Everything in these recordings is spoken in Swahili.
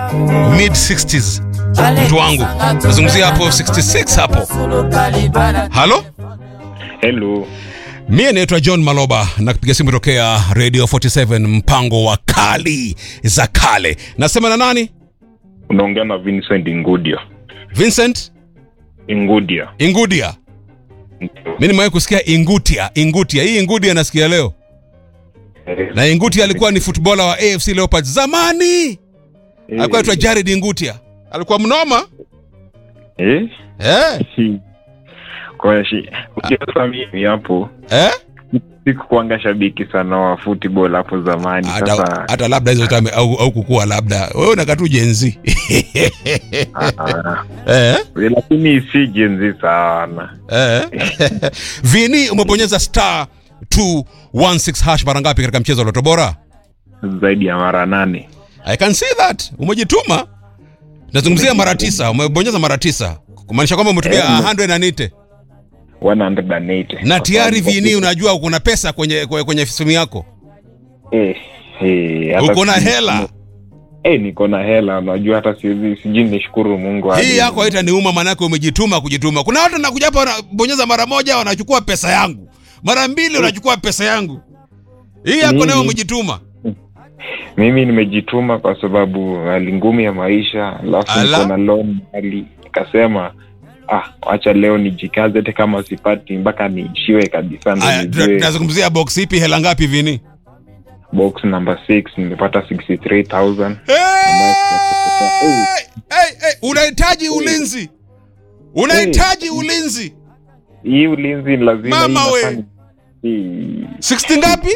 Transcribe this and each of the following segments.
mid 60s mtu wangu nazungumzia hapo 66 hapo halo Hello. mie naitwa john maloba na kupiga simu tokea radio 47 mpango wa kali za kale nasema na nani Unaongea na Vincent Ingudia. vincent Ingudia. ingudia mi nimewahi kusikia ingutia ingutia hii ingudia nasikia leo na ingutia alikuwa ni futbola wa afc leopards zamani alikuwa naitwa jared ingutia alikuwa mnoma Eh? eh? Si. Kwa shi. Ukiasa mimi hapo Eh? sikukwanga shabiki sana wa football hapo zamani. hata, Sasa hata labda hizo tame au, au kukua labda wewe unakatu jenzi ah, eh? lakini si jenzi sana. eh? vini umebonyeza star 216 hash mara ngapi katika mchezo wa loto bora Zaidi ya mara nane. i can see that umejituma nazungumzia mara tisa umebonyeza mara tisa kumaanisha kwamba umetumia Eh, 180 180. na tayari Kwa vini sababu- unajua kuna pesa kwenye kwenye, kwenye simu yako Eh, eh, hata uko na si- hela Eh, niko na hela. Unajua hata siwezi sijui nishukuru Mungu. hadi- hii yako haitaniuma maanake umejituma kujituma kuna watu nakuja hapa wanabonyeza mara moja wanachukua pesa yangu mara mbili wanachukua pesa yangu hii yako nayo Mimi- umejituma mimi nimejituma kwa sababu hali ngumu ya maisha alafu Ala. niko na loan hali nikasema ah wacha leo nijikaze hata kama sipati mpaka niishiwe kabisa ndo Aya, tuna- nijue tunazungumzia box ipi hela ngapi vini box number 6 nimepata 63000 Hey! Hey, hey, unahitaji ulinzi unahitaji ulinzi hii ulinzi lazima Mama hii we. nafanya- hii 60 ngapi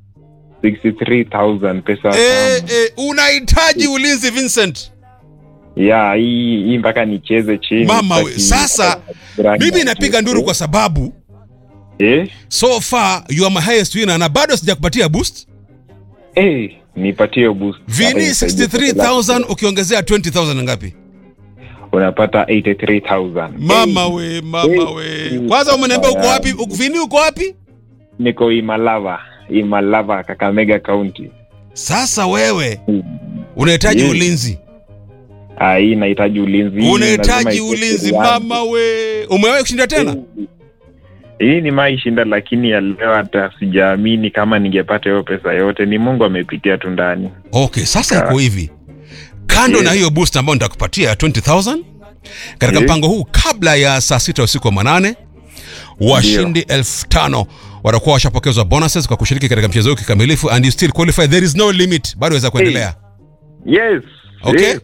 63000 pesa eh, tamu. eh, unahitaji ulinzi vincent ya hii hii mpaka nicheze chini Mama we, sitaki- sasa, mimi napiga nduru kwa sababu eh so far you are my highest winner na bado sijakupatia boost eh nipatie boost vini Sasa nisaidie 63000 ukiongezea 20000 ngapi unapata 83000 mama Eh, we mama we kwanza umeniambia uko wapi Uko- vini uko wapi niko imalava imalava kakamega kaunti sasa wewe unahitaji Yes. ulinzi Ah, hii inahitaji ulinzi Hii unahitaji lazima ulinzi ikuwe yangu. mama we umewahi kushinda tena hii ni maishinda lakini ya leo hata sijaamini kama ningepata hiyo pesa yote ni mungu amepitia tu ndani okay sasa iko hivi kando Yes. na hiyo boost ambayo nitakupatia 20000 katika Yes. mpango huu kabla ya saa sita usiku wa manane washindi elfu tano watakuwa washapokezwa bonuses kwa kushiriki katika mchezo huu kikamilifu and you still qualify there is no limit bado waweza kuendelea yes Okay. yes.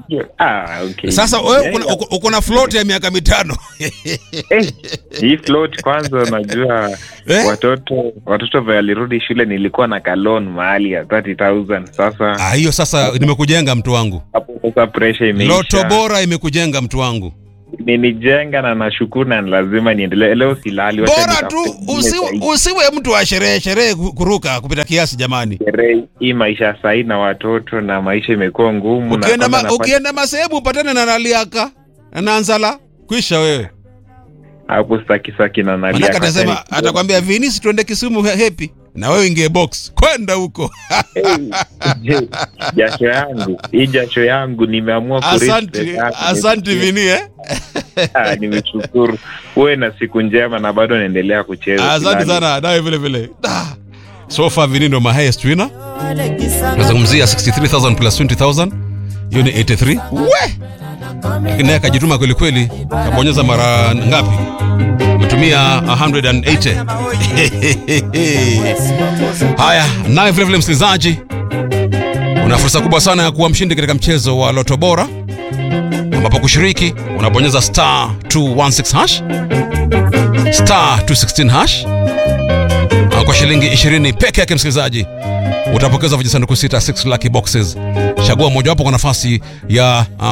Ah, okay. sasa wewe Eh, uko na- uko- uko na float ya miaka mitano eh, hii float kwanza unajua Eh? watoto watoto vile walirudi shule nilikuwa na kalon mahali ya 30000 sasa Ah, hiyo sasa nimekujenga mtu wangu hapo sasa pressure imeisha loto bora imekujenga mtu wangu ninijenga na nashukuru na lazima niendelee leo silali wacha bora nitafute tu ingine usiwe, zaidi. usiwe mtu wa sherehe sherehe ku- kuruka kupita kiasi jamani Sherehe, hii maisha sahii na watoto na maisha imekuwa ngumu na ukienda, kwanza ma, nafanya- ukienda masehemu upatane na naliaka na nzala kwisha wewe hapo sitaki saki na nalia manake kwa atasema tani. atakwambia vinisi tuende kisumu he- hepi na wewe ingie box kwenda huko Je, jasho yangu hii jasho yangu nimeamua kurisk asanti pesa yako. asanti vini eh? Ah, nimeshukuru uwe na siku njema na bado naendelea kucheza asante Silali. sana nawe vile vile Da. so far vini ndo my highest winner nazungumzia 63000 plus 20000 hiyo ni 83 we lakini naye akajituma kweli kweli kabonyeza mara ngapi umetumia 180 haya naye vilevile msikilizaji una fursa kubwa sana ya kuwa mshindi katika mchezo wa loto bora ambapo kushiriki unabonyeza star 216 hash star 216 hash na kwa shilingi 20 peke yake msikilizaji utapokeza vijisanduku sita 6 lucky boxes chagua mojawapo kwa nafasi ya uh,